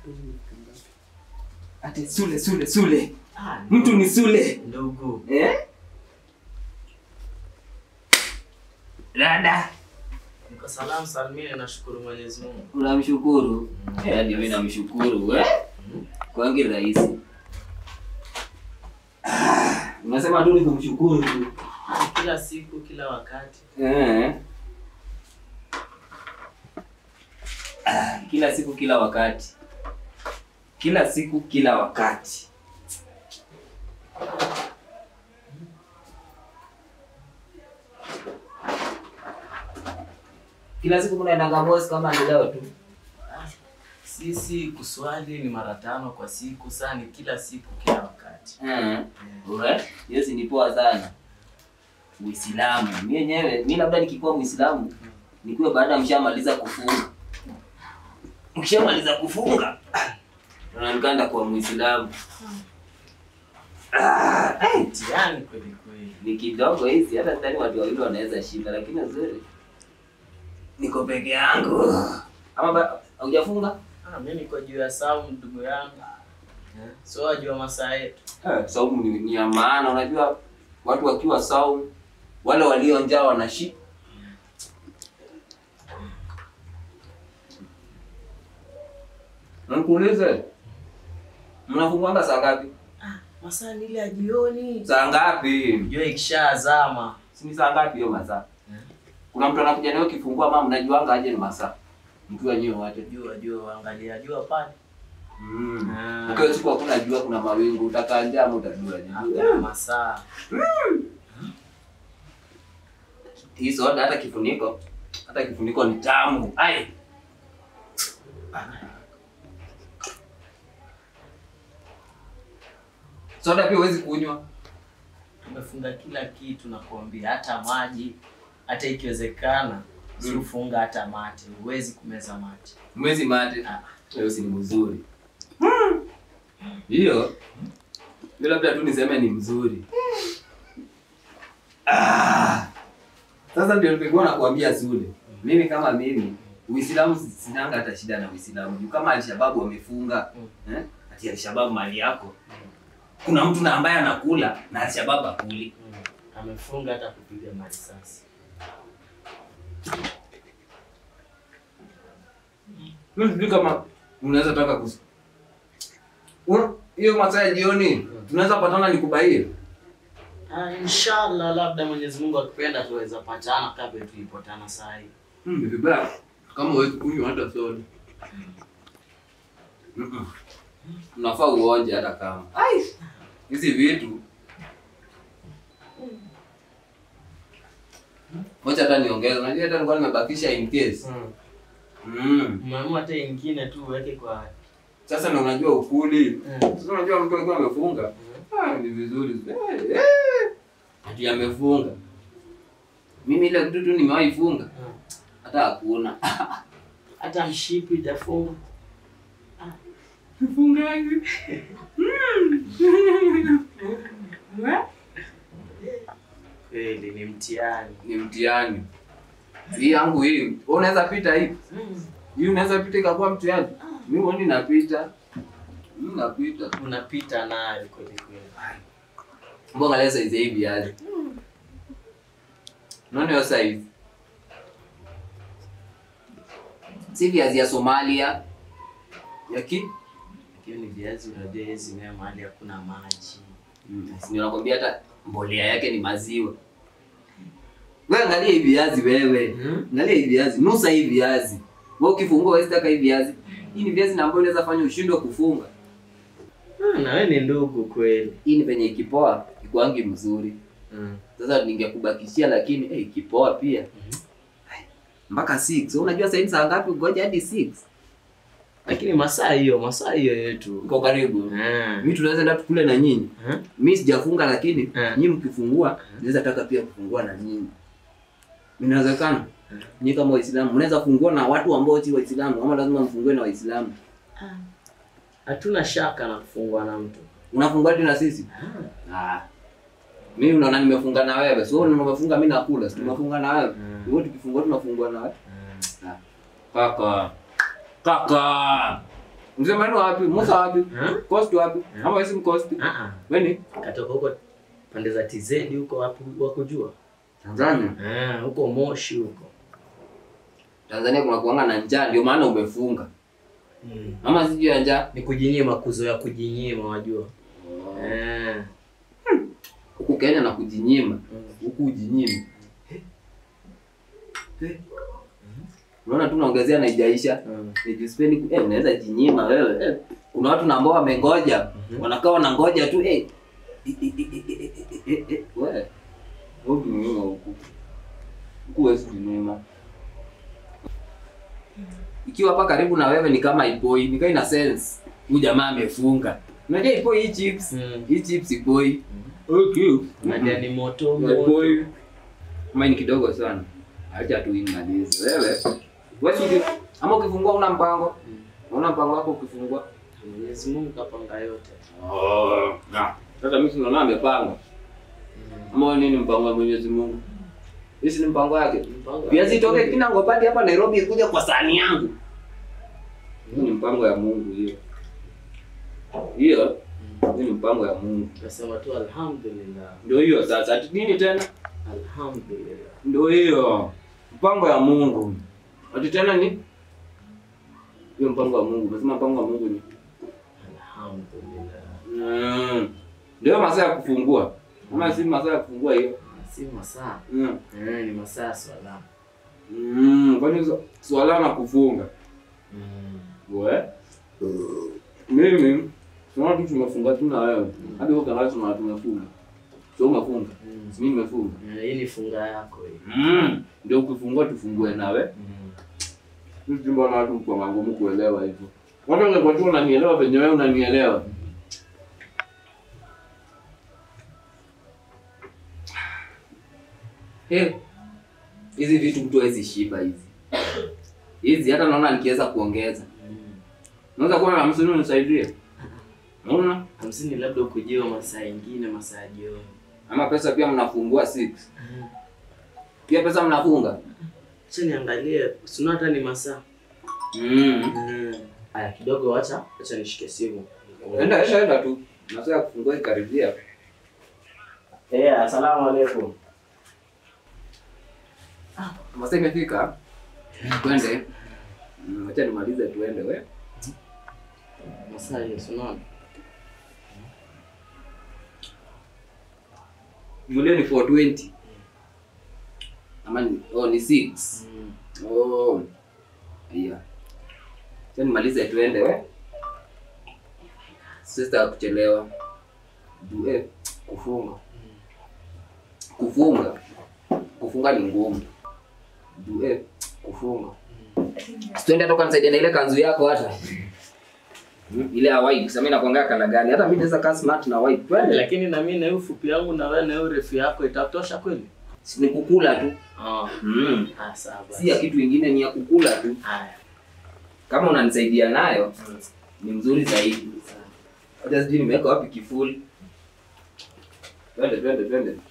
Ati Sule Sule Sule. Ah, Mtu ni Sule. ndugu. Eh? Dada, Niko salamu salmini, nashukuru Mwenyezi Mungu. unamshukuru? Eh, hadi mimi namshukuru eh? Kwangi rahisi. Ah, Unasema tu ni kumshukuru tu. Kila siku, kila wakati. Eh. Ah, Kila siku kila wakati. Kila siku kila wakati. Kila siku mnaendanga boss kama ni leo tu. Sisi kuswali ni mara tano kwa siku, saa ni kila siku, kila wakati. Eh. Ure? Hiyo si ni poa sana. Uislamu. Mimi yenyewe, mimi labda nikikuwa Muislamu, nikuwe baada ya mshamaliza kufunga. Mshamaliza kufunga. Unanikanda kwa Muislamu. Ah, eh, Mtihani kweli kweli. ni kidogo hizi hata ndani watu wawili wanaweza shinda lakini nzuri. Niko peke yangu. Ama ba- haujafunga? Ah, mimi niko juu ya saumu ndugu yangu. Eh, So wajua masaa yetu. Eh, saumu ni, ni ya maana. Unajua watu wakiwa saumu, wale walio njaa wanashi Nikuulize, mnafungwanga saa ngapi? Masaa ni ile ya jioni. Saa ngapi? Jua ikishazama. Si ni saa ngapi hiyo masaa? Eh. Kuna mtu anakuja nayo kifungua, ama mnajuanga aje ni masaa? Mkiwa nyewe wote. Jua jua, angalia jua pale. Mm. Ah. Ukiwa siku hakuna jua, kuna mawingu, utakaa njaa ama utajua je? Hakuna masaa. Hii soda hata kifuniko, hata kifuniko ni tamu. Ai. Soda pia huwezi kunywa. Tumefunga kila kitu na kuambia, hata maji, hata ikiwezekana si ufunga hata mate, huwezi kumeza mate. Mwezi mate. Ah. Hiyo si ni mzuri. Hiyo hiyo labda tu niseme ni mzuri. Ah. Sasa ndio nilikuwa nakuambia Sule. Mimi kama mimi Uislamu sinanga hata shida na Uislamu. Juu kama Alshababu wamefunga, eh? Ati Alshababu mali yako. Kuna mtu na ambaye anakula na Alshababu akuli. Mm. Amefunga hata kupiga marisasi. Mimi sijui kama unaweza taka kus Una- hiyo masaa ya jioni tunaweza patana nikubaie. Ah, inshallah labda Mwenyezi Mungu akipenda tuweza patana kabla tulipotana saa hii. Mm, ni vibaya kama huwezi kunywa hata soda. Mm-mm. Unafaa uonje hata kama. Ai. Hizi vitu. Moja hata niongeze. Unajua hata nilikuwa nimebakisha in case. Mm. Umeamua hata ingine tu uweke kwa Sasa na unajua ukuli. Mm. Sasa unajua mtu alikuwa amefunga. Ah, ni vizuri. Eh, eh. Ati amefunga. Mimi ile kitu tu nimewahi funga. Mm. Hata hakuna. hata mshipi itafunga. Mfungaji. Kweli ni mtihani. Ni mtihani. Hii yangu hii. Wewe unaweza pita hii. Hii unaweza pita ikakuwa mtihani. Mimi mbona napita? Mimi napita. Unapita nayo kweli kweli. Mbona leo size hii viazi? Unaona hiyo size? Si viazi ya Somalia. Ya ki? Hiyo ni viazi unajua hizi mea mahali hakuna maji. Si nakwambia hata mbolea yake ni maziwa. Wewe angalia hii viazi wewe. Hmm? Angalia hii viazi, nusa hii viazi. Wewe ukifungua wewe sitaka hii viazi. Hii ni viazi na ambayo inaweza fanya ushindwe kufunga. Ah, na wewe ni ndugu kweli. Hii ni penye ikipoa ikuangi mzuri. Mm. Sasa ningekubakishia lakini eh, ikipoa pia. Ai, Mpaka 6. Wewe unajua sasa hivi saa ngapi ngoja hadi 6. Lakini masaa hiyo, masaa hiyo yetu. Uko karibu. Ah. Mimi tunaweza enda tukule na nyinyi. Ah. Mimi sijafunga lakini Eh. nyinyi mkifungua naweza taka pia kufungua na nyinyi. Inawezekana? Nyinyi kama Waislamu mnaweza fungua na watu ambao si Waislamu ama lazima mfungue na Waislamu? Hatuna shaka na kufungwa na mtu. Unafungua tu na sisi? Ah. Mimi unaona nimefunga na wewe. Sio umefunga mimi nakula. Si tumefunga na wewe. Mm. Hivyo tukifungua tunafungua na wewe. Kaka. Kaka. Msema wapi? Musa wapi? Ha? Coast wapi? Yeah. Ama wewe si mcoast? Ah ah. Wewe ni Katoka huko pande za TZ huko wapi wakujua? Tanzania. Ah, huko Moshi huko. Tanzania kuna kuanga na njaa ndio maana umefunga. Mm. Ama sijui ya njaa. Ni kujinyima kuzoea kujinyima wajua. Eh. Huku Kenya na kujinyima. Mm. Huku ujinyima. Unaona tu naongezea na ijaisha. Mm. Nijispendi ku eh, unaweza jinyima wewe. Eh. Kuna watu na ambao wamengoja. Mhm. Wanakaa wanangoja tu eh. Eh, eh, eh, eh, eh, eh, eh, eh, Wewe. Huku jinyima huku. Huku wewe jinyima. Ikiwa hapa karibu na wewe ni kama Ipoi, ni ina sense. Huyu jamaa amefunga. Unajua Ipoi hii chips. Mm. Hii chips Ipoi. Okay. Unajua ni moto Na moto. Ipoi. Kama ni kidogo sana. Acha tu imalize. Wewe. Wewe si ama ukifungua una mpango? Mm. Una mpango wako ukifungua? Mwenyezi Mungu kapanga yote. Oh. Na. Sasa mimi sinaona amepanga. Ama wewe nini mpango wa Mwenyezi Mungu? Hii si ni mpango yake. Mpango Viazi wake. toke kina ngopati hapa Nairobi ikuja kwa sahani yangu. Hii ni mpango ya Mungu hiyo. Hiyo hii ni mpango ya Mungu. Nasema tu alhamdulillah. Ndio hiyo sasa. Ati nini tena? Alhamdulillah. Ndio hiyo. Mpango ya Mungu. Ati tena ni hiyo mpango wa Mungu. Unasema mpango wa Mungu ni Alhamdulillah. mm. Ndio masaa ya kufungua. Ama si masaa ya kufungua hiyo. Si masaa. Mm. Eh, ni masaa ya swala. Mm. Kwani su- swala na kufunga. Mm. We? Mimi tunaona tu tumefunga tu na wewe. Hadi wewe kangalia tunaona tumefunga. Sio umefunga. Mm. Mimi nimefunga. Eh, Hii ni funga yako hii. Mm. Ndio ukifungua tufungue nawe. Mm. Sisi mbona watu kwa ngumu kuelewa hivyo. Watu wangekuwa tu unanielewa venye wewe unanielewa. Eh. Hizi vitu mtu hawezi shiba hizi. Hizi hata naona nikiweza kuongeza. Mm. Unaweza kuwa na hamsini unisaidie. Unaona? Hamsini labda ukujiwa masaa ingine masaa ya jioni. Ama pesa pia mnafungua 6. Pia pesa mnafunga? Acha niangalie, sina hata ni masaa. Mm. Mm. Aya kidogo acha, acha nishike simu. Enda enda enda tu. Masaa ya kufungua ikaribia. Eh, asalamu alaykum. Masaa imefika. Twende. Mm, Acha nimalize tuende we. Masaa hiyo sinaona. Yule ni 420. Ama ni oh ni 6. Mm. Oh. Iya. Acha nimalize tuende we. Sister kuchelewa. Du eh kufunga. Kufunga. Kufunga ni ngumu. Du eh kufunga. Tuende hata kanisaidia na ile kanzu yako hata. Mm, Ile ya white, sasa mimi nakuangaa kana gani? Hata mimi naweza kaa smart na white. Twende. Lakini na mimi na hiyo ufupi yangu na wewe na hiyo refu yako itatosha kweli? Si ni kukula tu. Ah. Mm. Ah, sawa basi. Si ya kitu ingine ni ya kukula tu. Haya. Kama unanisaidia nayo Mm. ni mzuri zaidi. Sawa. Hata sijui nimeweka wapi kifuli. Twende twende twende.